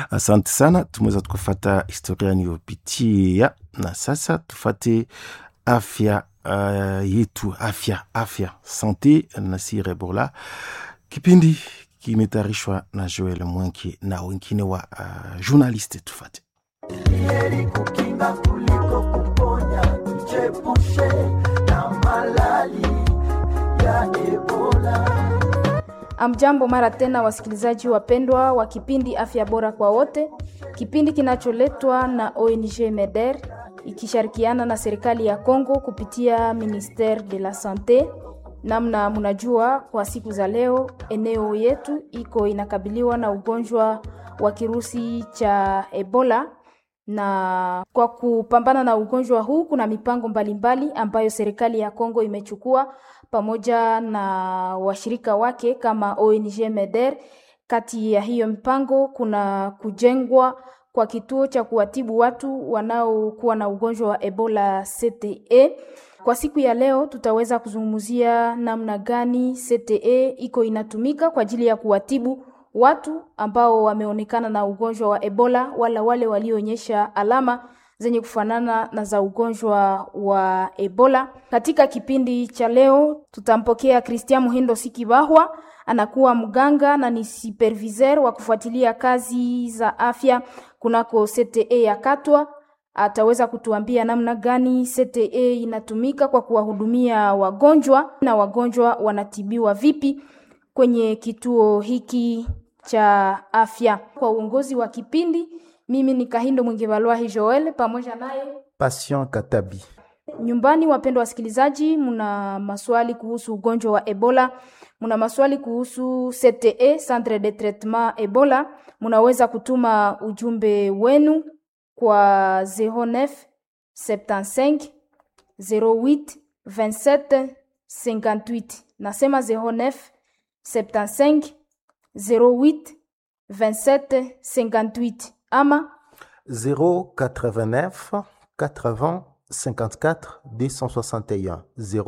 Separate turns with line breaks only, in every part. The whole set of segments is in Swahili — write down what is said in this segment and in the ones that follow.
Asante sana, tumeweza tukafata historia niyopitia, na sasa tufate afya uh, yetu, afya afya sante na Sir Ebola. Kipindi kimetayarishwa na Joel Mwenki na wengine wa uh, journaliste. Tufate.
Heri kukinga kuliko kuponya, tuchepushe na malali ya Ebola.
Amjambo mara tena, wasikilizaji wapendwa wa kipindi afya bora kwa wote, kipindi kinacholetwa na ONG MEDER ikishirikiana na serikali ya Kongo kupitia Ministere de la Sante. Namna mnajua, kwa siku za leo eneo yetu iko inakabiliwa na ugonjwa wa kirusi cha Ebola na kwa kupambana na ugonjwa huu kuna mipango mbalimbali mbali ambayo serikali ya Kongo imechukua pamoja na washirika wake kama ONG MEDER. Kati ya hiyo mipango kuna kujengwa kwa kituo cha kuwatibu watu wanaokuwa na ugonjwa wa Ebola CTE. Kwa siku ya leo tutaweza kuzungumzia namna gani CTE iko inatumika kwa ajili ya kuwatibu watu ambao wameonekana na ugonjwa wa Ebola wala wale walioonyesha alama zenye kufanana na za ugonjwa wa Ebola. Katika kipindi cha leo tutampokea Christian Muhindo Sikibahwa, anakuwa mganga na ni superviseur wa kufuatilia kazi za afya kunako CTE ya Katwa. Ataweza kutuambia namna gani CTE inatumika kwa kuwahudumia wagonjwa na wagonjwa wanatibiwa vipi kwenye kituo hiki cha afya. Kwa uongozi wa kipindi, mimi ni Kahindo Mwingivalwahi Joel pamoja naye
Patient Katabi.
nyumbani. Wapendwa wasikilizaji, mna maswali kuhusu ugonjwa wa Ebola, mna maswali kuhusu CTE, Centre de Traitement Ebola, mnaweza kutuma ujumbe wenu kwa 09 75 08 27 58. Nasema 09 75 08 27 58 ama
089 80 54 261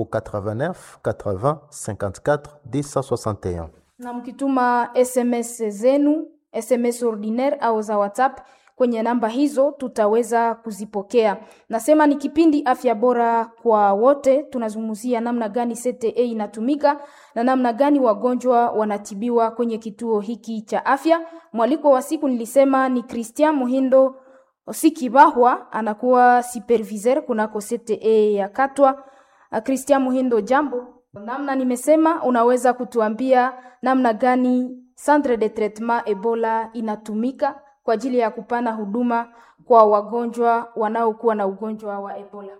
089 80 54 261
na mkituma SMS zenu SMS ordinaire au za WhatsApp kwenye namba hizo tutaweza kuzipokea. Nasema ni kipindi afya bora kwa wote. Tunazungumzia namna gani CTE inatumika na namna gani wagonjwa wanatibiwa kwenye kituo hiki cha afya. Mwaliko wa siku nilisema ni Christian Muhindo Sikibahwa, anakuwa superviseur kunako CTE ya Katwa. Ah, Christian Muhindo, jambo. Namna nimesema, unaweza kutuambia namna gani Centre de Traitement Ebola inatumika kwa ajili ya kupana huduma kwa wagonjwa wanaokuwa na ugonjwa wa Ebola.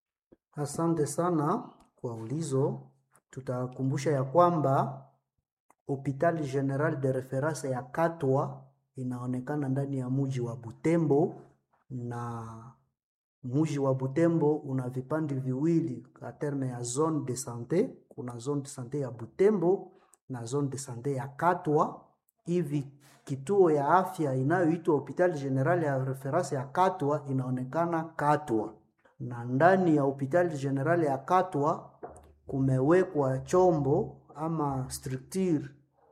Asante sana kwa ulizo. Tutakumbusha ya kwamba Hopital General de Reference ya Katwa inaonekana ndani ya muji wa Butembo, na muji wa Butembo una vipande viwili kwa terme ya zone de sante. Kuna zone de sante ya Butembo na zone de sante ya Katwa. Hivi kituo ya afya inayoitwa Hopital General ya Reference ya Katwa inaonekana Katwa na ndani ya hospitali general ya Katwa kumewekwa chombo ama structure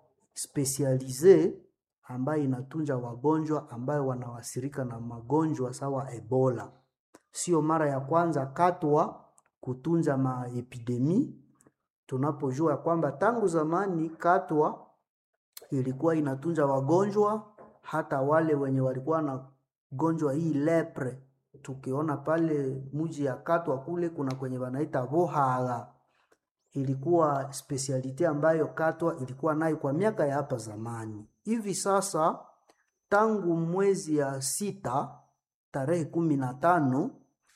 specialise ambayo inatunja wagonjwa ambayo wanawasirika na magonjwa sawa Ebola. Sio mara ya kwanza Katwa kutunza maepidemi. Tunapojua kwamba tangu zamani Katwa ilikuwa inatunza wagonjwa hata wale wenye walikuwa na gonjwa hii lepre tukiona pale muji ya Katwa kule kuna kwenye wanaita Vohaga, ilikuwa spesialite ambayo Katwa ilikuwa nayo kwa miaka ya hapa zamani. Hivi sasa tangu mwezi ya sita tarehe kumi na tano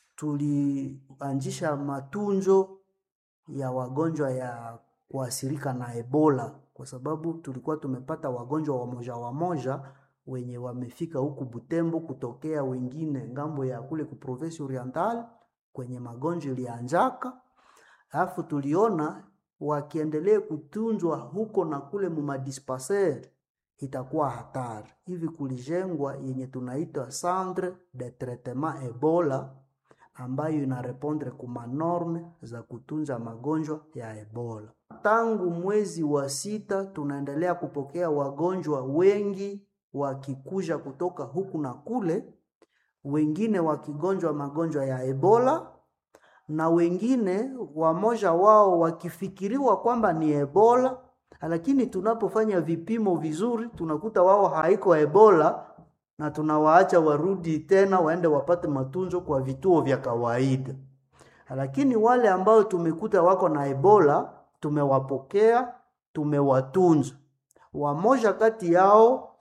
tulianzisha matunzo ya wagonjwa ya kuasirika na Ebola kwa sababu tulikuwa tumepata wagonjwa wamoja wamoja wenye wamefika huku Butembo kutokea wengine ngambo ya kule ku province oriental kwenye magonjwa ilianjaka, alafu tuliona wakiendelea kutunzwa huko na kule mumadispensaire itakuwa hatari. Hivi kulijengwa yenye tunaita centre de traitement Ebola ambayo inarepondre kuma norme za kutunza magonjwa ya Ebola. Tangu mwezi wa sita tunaendelea kupokea wagonjwa wengi wakikuja kutoka huku na kule, wengine wakigonjwa magonjwa ya Ebola na wengine wamoja wao wakifikiriwa kwamba ni Ebola, lakini tunapofanya vipimo vizuri tunakuta wao haiko Ebola na tunawaacha warudi tena waende wapate matunzo kwa vituo vya kawaida. Lakini wale ambao tumekuta wako na Ebola tumewapokea, tumewatunza. Wamoja kati yao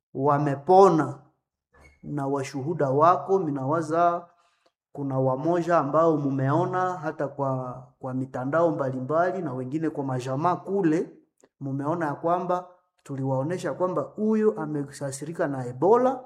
wamepona na washuhuda wako, minawaza kuna wamoja ambao mumeona hata kwa, kwa mitandao mbalimbali na wengine kwa majamaa kule, mumeona ya kwamba tuliwaonesha kwamba huyu amesasirika na Ebola,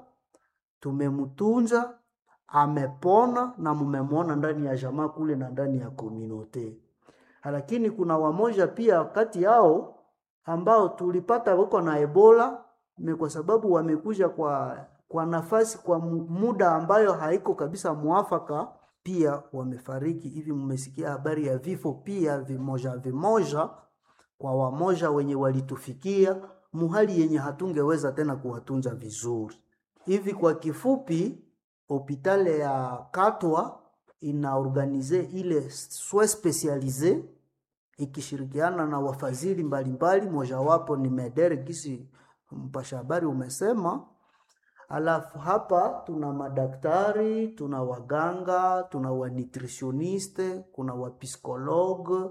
tumemtunza amepona, na mumemwona ndani ya jamaa kule na ndani ya komunote. Lakini kuna wamoja pia kati yao ambao tulipata wako na Ebola ni kwa sababu wamekuja kwa kwa nafasi kwa muda ambayo haiko kabisa mwafaka, pia wamefariki. Hivi mmesikia habari ya vifo pia vimoja vimoja kwa wamoja wenye walitufikia muhali yenye hatungeweza tena kuwatunza vizuri. Hivi kwa kifupi, hopitale ya Katwa inaorganize ile soin specialise ikishirikiana na wafadhili mbalimbali, mojawapo ni Medere gisi mpasha habari umesema. Alafu hapa tuna madaktari, tuna waganga, tuna wanutritioniste, kuna wapsikologe,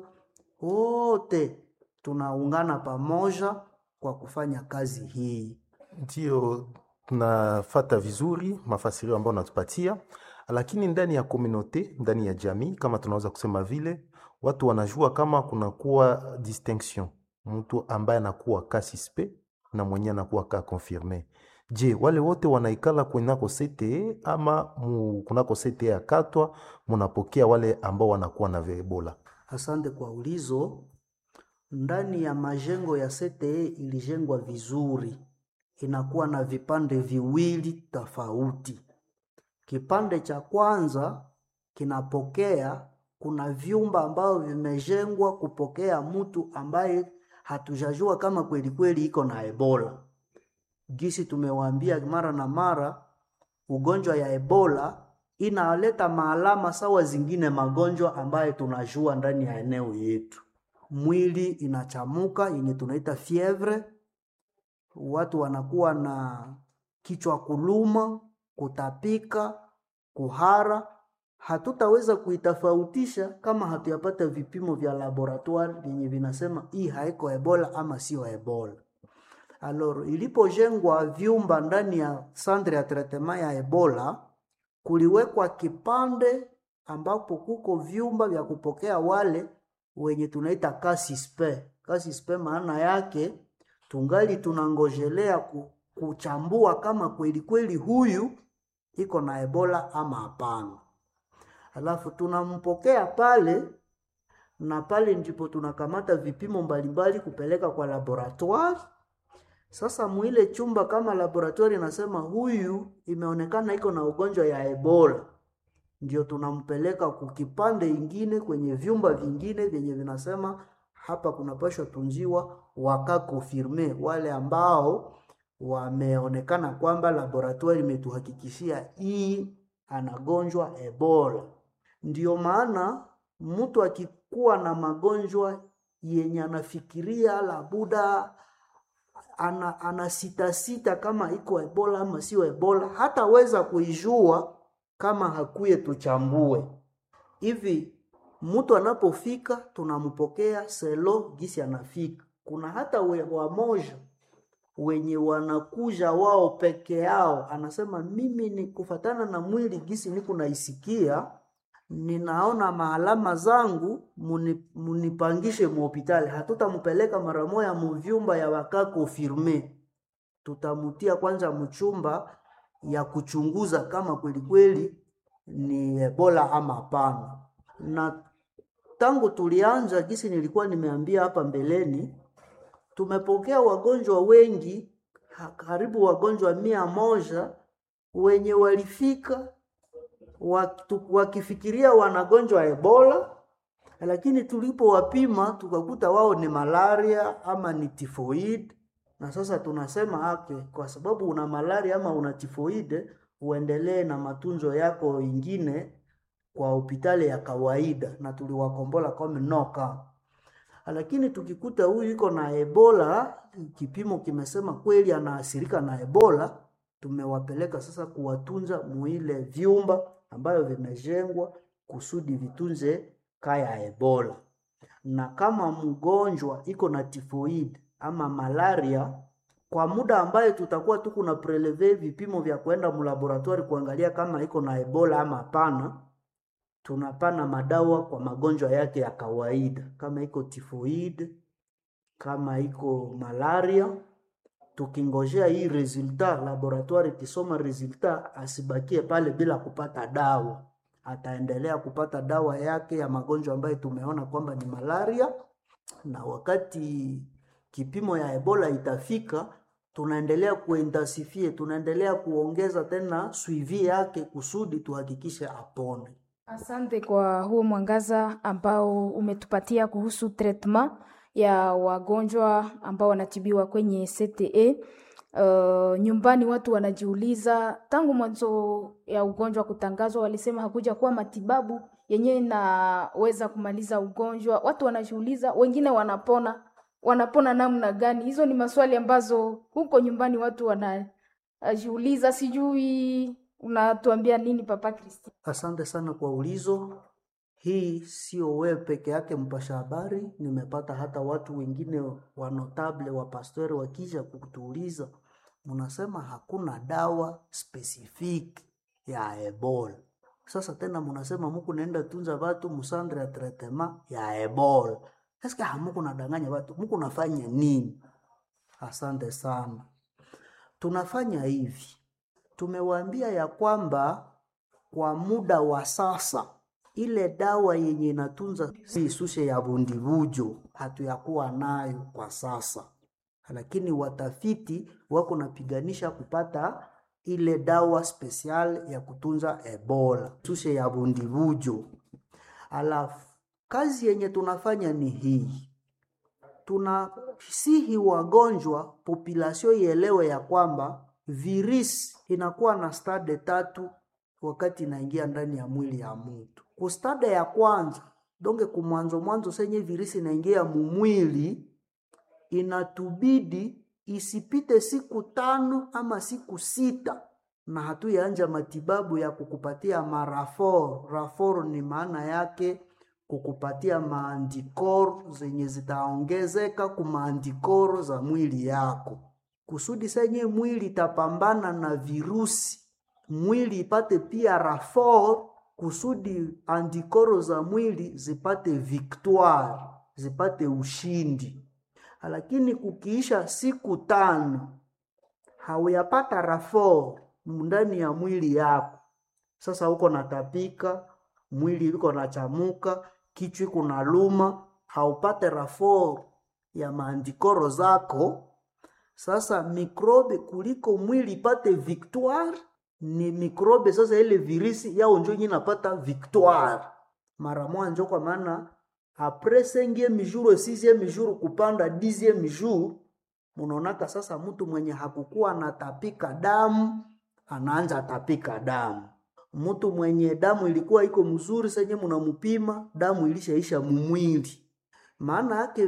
wote tunaungana pamoja kwa kufanya kazi hii.
Ndio tunafata vizuri mafasirio ambayo unatupatia, lakini ndani ya komunote, ndani ya jamii, kama tunaweza kusema vile, watu wanajua kama kunakuwa distinction, mtu ambaye anakuwa ka suspect na mwenye anakuwa ka confirme. Je, wale wote wanaikala kunako CTE ama mu, kunako CTE ya Katwa munapokea wale ambao wanakuwa na Ebola?
Asante kwa ulizo. Ndani ya majengo ya CTE ilijengwa vizuri, inakuwa na vipande viwili tofauti. Kipande cha kwanza kinapokea, kuna vyumba ambavyo vimejengwa kupokea mtu ambaye hatujajua kama kweli kweli iko na Ebola. Gisi tumewaambia mara na mara, ugonjwa ya Ebola inaleta maalama sawa zingine magonjwa ambayo tunajua ndani ya eneo yetu. Mwili inachamuka yenye tunaita fievre, watu wanakuwa na kichwa kuluma, kutapika, kuhara. Hatutaweza kuitofautisha kama hatuyapata vipimo vya laboratoire vyenye vinasema hii haiko Ebola ama sio Ebola. Alors, ilipojengwa vyumba ndani ya centre ya traitement ya Ebola, kuliwekwa kipande ambapo kuko vyumba vya kupokea wale wenye tunaita kasispe. Kasispe maana yake tungali tunangojelea ku, kuchambua kama kweli kweli huyu iko na Ebola ama hapana. Alafu tunampokea pale na pale ndipo tunakamata vipimo mbalimbali kupeleka kwa laboratoire. Sasa mwile chumba kama laboratoire inasema huyu imeonekana iko na ugonjwa ya Ebola, ndio tunampeleka kukipande ingine kwenye vyumba vingine vyenye vinasema hapa kunapashwa tunziwa wakakonfirme wale ambao wameonekana kwamba laboratoire imetuhakikishia hii anagonjwa Ebola. Ndio maana mtu akikuwa na magonjwa yenye anafikiria labuda ana, ana sita sita kama iko Ebola ama sio Ebola, hataweza kuijua kama hakuye tuchambue hivi. Mtu anapofika tunampokea selo gisi anafika. Kuna hata we, wamoja wenye wanakuja wao peke yao, anasema mimi ni kufatana na mwili gisi niko naisikia, ninaona maalama zangu, muni, munipangishe muhopitali. Hatutampeleka mara moya muvyumba ya waka konfirme, tutamutia kwanza mchumba ya kuchunguza kama kweli kweli ni Ebola ama hapana. Na tangu tulianza, gisi nilikuwa nimeambia hapa mbeleni, tumepokea wagonjwa wengi, karibu wagonjwa mia moja wenye walifika wakifikiria wanagonjwa Ebola, lakini tulipowapima tukakuta wao ni malaria ama ni tifoid na sasa tunasema ake, kwa sababu una malaria ama una tifoide, uendelee na matunzo yako ingine kwa hospitali ya kawaida, na tuliwakombola kama noka. Lakini tukikuta huyu iko na Ebola, kipimo kimesema kweli anaathirika na Ebola, tumewapeleka sasa kuwatunza muile vyumba ambayo vimejengwa kusudi vitunze kaya Ebola. Na kama mgonjwa iko na tifoid ama malaria, kwa muda ambaye tutakuwa tu kuna preleve vipimo vya kwenda mlaboratori kuangalia kama iko na Ebola ama hapana, tunapana madawa kwa magonjwa yake ya kawaida, kama iko tifoid, kama iko malaria, tukingojea hii resulta laboratoire ikisoma resulta, asibakie pale bila kupata dawa. Ataendelea kupata dawa yake ya magonjwa ambayo tumeona kwamba ni malaria, na wakati kipimo ya Ebola itafika, tunaendelea kuintensifie, tunaendelea kuongeza tena suivi yake kusudi tuhakikishe apone.
Asante kwa huo mwangaza ambao umetupatia kuhusu treatment ya wagonjwa ambao wanatibiwa kwenye CTE. Uh, nyumbani watu wanajiuliza tangu mwanzo ya ugonjwa kutangazwa, walisema hakuja kuwa matibabu yenyewe inaweza kumaliza ugonjwa. Watu wanajiuliza, wengine wanapona, wanapona namna gani? Hizo ni maswali ambazo huko nyumbani watu wanajiuliza. Sijui unatuambia nini Papa Kristi?
Asante sana kwa ulizo. Hii sio wewe peke yake mpasha habari, nimepata hata watu wengine wa notable wa pastori wakija kutuuliza, mnasema hakuna dawa specific ya Ebola. Sasa tena mnasema muku naenda tunza watu musandre ya tretema ya Ebola. Sasa hamuku nadanganya watu, muku nafanya nini? Asante sana. Tunafanya hivi, tumewaambia ya kwamba kwa muda wa sasa ile dawa yenye inatunza si sushe ya bundibujo hatuyakuwa nayo kwa sasa, lakini watafiti wako napiganisha kupata ile dawa spesial ya kutunza Ebola sushe ya bundibujo. Alafu kazi yenye tunafanya ni hii, tunasihi wagonjwa populasio ielewe ya kwamba virisi inakuwa na stade tatu wakati inaingia ndani ya mwili ya mtu. Kustade ya kwanza donge kumwanzo mwanzo senye virisi inaingia mumwili, inatubidi isipite siku tano ama siku sita na hatuyaanja matibabu ya kukupatia marafor. Rafor ni maana yake kukupatia maandikoro zenye zitaongezeka kumaandikoro za mwili yako, kusudi senye mwili itapambana na virusi mwili ipate pia rafor kusudi andikoro za mwili zipate victoire, zipate ushindi. Lakini kukiisha siku tano hauyapata rafor ndani ya mwili yako, sasa uko natapika, mwili uko nachamuka, kichwa iko na luma, haupate rafor ya maandikoro zako. Sasa mikrobe kuliko mwili ipate victoire ni mikrobe sasa, ile virisi yao njo yenye napata victoire mara mwanjo, kwa maana apres cinquième jour sixième jour kupanda dixième jour, munaonaka sasa mtu mwenye hakukuwa anatapika damu anaanza tapika damu. Mtu mwenye damu ilikuwa iko mzuri senye munamupima damu ilishaisha mumwili, maana yake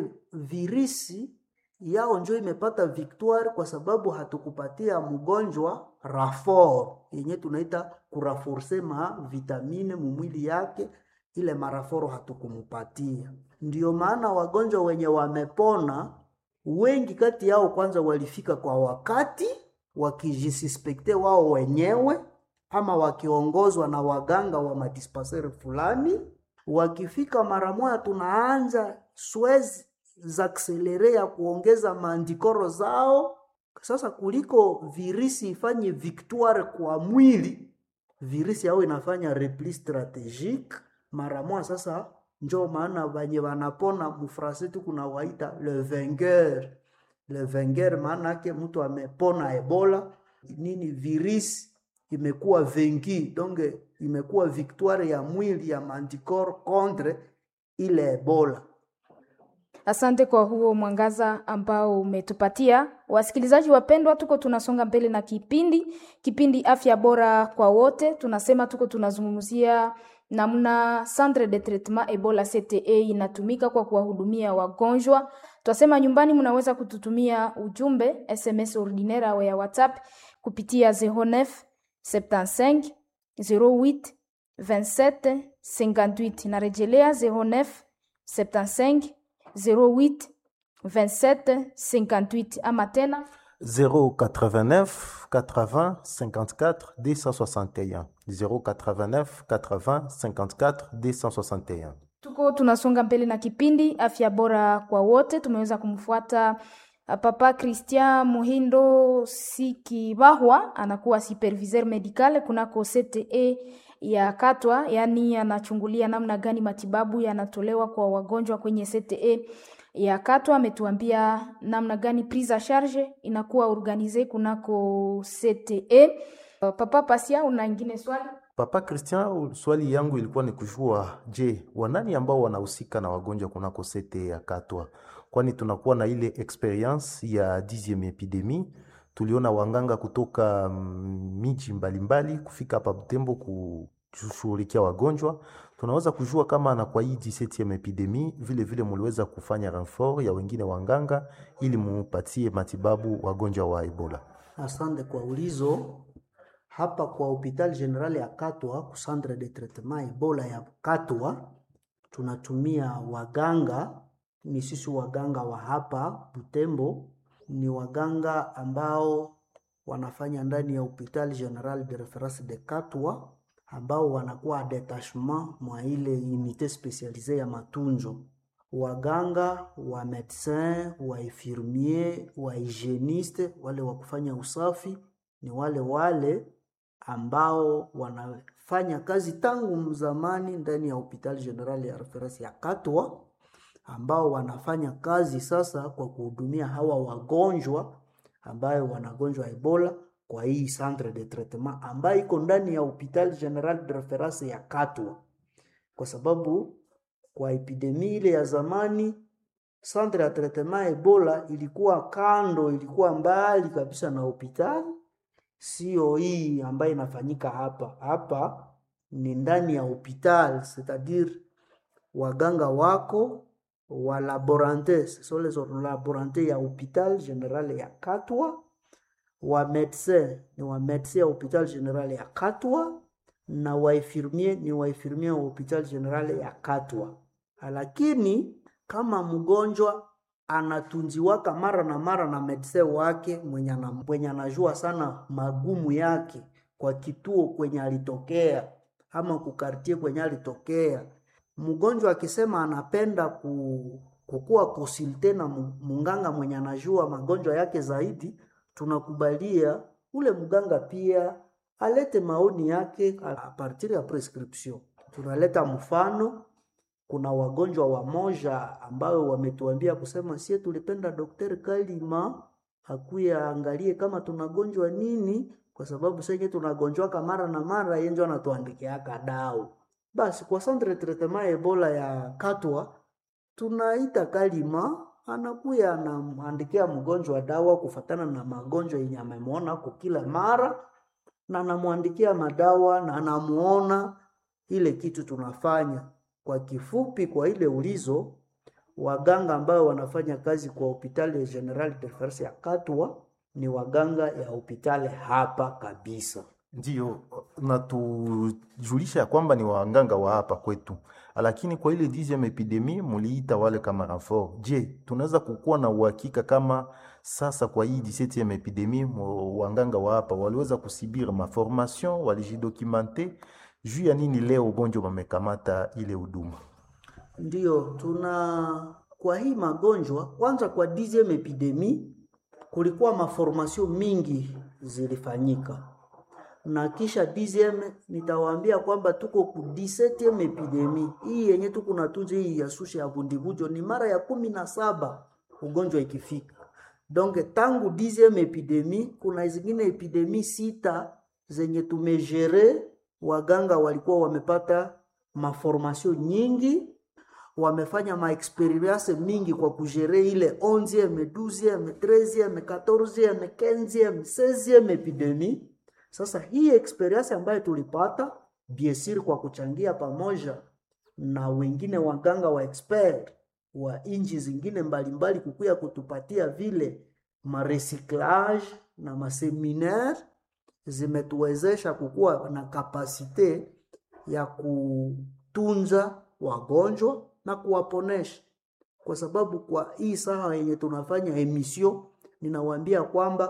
virisi yao njo imepata victoire kwa sababu hatukupatia mgonjwa rafor yenye tunaita kuraforce ma vitamine mumwili yake, ile maraforo hatukumupatia. Ndiyo maana wagonjwa wenye wamepona wengi kati yao kwanza walifika kwa wakati wakijisuspekte wao wenyewe, ama wakiongozwa na waganga wa madispenseri fulani. Wakifika mara moja, tunaanza swezi za akselere ya kuongeza maandikoro zao. Sasa kuliko virisi ifanye victoire kwa mwili, virisi yao inafanya repli strategique mara moja. Sasa njo maana banye wanapona mufrase tu kuna waita le vainqueur. Le vainqueur maana yake mtu amepona Ebola nini, virisi imekuwa venki, donc imekuwa victoire ya mwili ya maandikoro contre ile Ebola
Asante kwa huo mwangaza ambao umetupatia. Wasikilizaji wapendwa, tuko tunasonga mbele na kipindi kipindi afya bora kwa wote. Tunasema tuko tunazungumzia namna centre de traitement Ebola CTE inatumika kwa kuwahudumia wagonjwa. Twasema nyumbani, mnaweza kututumia ujumbe SMS ordinaire au ya WhatsApp kupitia 09 75 08 27 58. Narejelea 09 75 08 27 58 ama tena
089 80 54 261 089 80 54 261
tuko tunasonga mbele na kipindi afya bora kwa wote. Tumeweza kumfuata uh, Papa Christian Muhindo Sikibahwa, anakuwa superviseur medical kunako CTE ya Katwa, yaani anachungulia namna gani matibabu yanatolewa kwa wagonjwa kwenye CTE ya Katwa. Ametuambia namna gani prise a charge inakuwa organize kunako CTE. Uh, Papa Pasia, una ingine swali?
Papa Christian, swali yangu ilikuwa ni kujua, je, wanani ambao wanahusika na wagonjwa kunako sete ya Katwa? Kwani tunakuwa na ile experience ya 10e epidemie, tuliona wanganga kutoka mm, miji mbalimbali kufika hapa Butembo kushughulikia wagonjwa. Tunaweza kujua kama na kwa hii 17e epidemie vile vile muliweza kufanya renfort ya wengine wanganga ili mupatie matibabu wagonjwa wa Ebola.
Asante kwa ulizo. Hapa kwa hopital general ya Katwa ku centre de traitement Ebola ya Katwa tunatumia waganga, ni sisi waganga wa hapa Butembo, ni waganga ambao wanafanya ndani ya hopital general de reference de Katwa, ambao wanakuwa detachement mwa ile unité spécialisée ya matunzo waganga wa medecin wa infirmier wa hygieniste, wale wa kufanya usafi ni wale wale ambao wanafanya kazi tangu zamani ndani ya hopital general ya reference ya Katwa, ambao wanafanya kazi sasa kwa kuhudumia hawa wagonjwa ambayo wanagonjwa Ebola kwa hii centre de traitement ambayo iko ndani ya hopital general de reference ya Katwa, kwa sababu kwa epidemia ile ya zamani centre ya traitement Ebola ilikuwa kando, ilikuwa mbali kabisa na hospitali, sio hii ambayo inafanyika hapa. Hapa ni ndani ya hospitali, c'est-à-dire waganga wako wa laborante, ce sont les laborante ya hopital general ya Katwa, wa medecin ni wa medecin ya hopital general ya Katwa na wa infirmier ni wa infirmier wa hopital general ya Katwa lakini kama mgonjwa anatunziwaka mara na mara na medse wake mwenye ana- mwenye anajua sana magumu yake kwa kituo kwenye alitokea ama kukartie kwenye alitokea, mgonjwa akisema anapenda ku, kukuwa konsulte na mu- munganga mwenye anajua magonjwa yake zaidi, tunakubalia ule mganga pia alete maoni yake a a partir ya prescription. Tunaleta mfano kuna wagonjwa wamoja ambao wametuambia kusema sie tulipenda Daktari Kalima akuye aangalie kama tunagonjwa nini, kwa sababu senye tunagonjwaka mara na mara, yeye ndio anatuandikiaka dawa. Basi kwa centre de traitement Ebola ya Katwa tunaita Kalima, anakuya anamwandikia mgonjwa dawa kufatana na magonjwa yenye amemwona kwa kila mara, na anamwandikia madawa na anamuona ile kitu tunafanya. Kwa kifupi, kwa ile ulizo, waganga ambao wanafanya kazi kwa hospitali general de reference ya Katwa ni waganga ya hospitali hapa kabisa.
Ndiyo, natujulisha ya kwamba ni waganga wa hapa kwetu, lakini kwa ile 10e epidemie muliita wale kama renfort. Je, tunaweza kukuwa na uhakika kama sasa kwa hii 17e epidemie mo- waganga wa hapa waliweza kusibiri maformation, walijidocumente juu ya nini leo ugonjwa wamekamata ile huduma?
Ndiyo, tuna kwa hii magonjwa kwanza, kwa 10e epidemie kulikuwa maformasio mingi zilifanyika, na kisha 10e nitawaambia kwamba tuko ku 17e epidemie hii yenye tuko natunza hii ya susha ya vundivujo ni mara ya kumi na saba ugonjwa ikifika. Donc tangu 10e epidemie kuna zingine epidemie sita zenye tumejere, waganga walikuwa wamepata maformasio nyingi wamefanya maexperience mingi kwa kujere ile 11 12 13 14 15 16 epidemie. Sasa hii experience ambayo tulipata biesiri kwa kuchangia pamoja na wengine waganga wa expert wa inji zingine mbalimbali kukuya kutupatia vile marecyclage na maseminaire zimetuwezesha kukuwa na kapasite ya kutunza wagonjwa na kuwaponesha, kwa sababu kwa hii saa yenye tunafanya emission, ninawaambia kwamba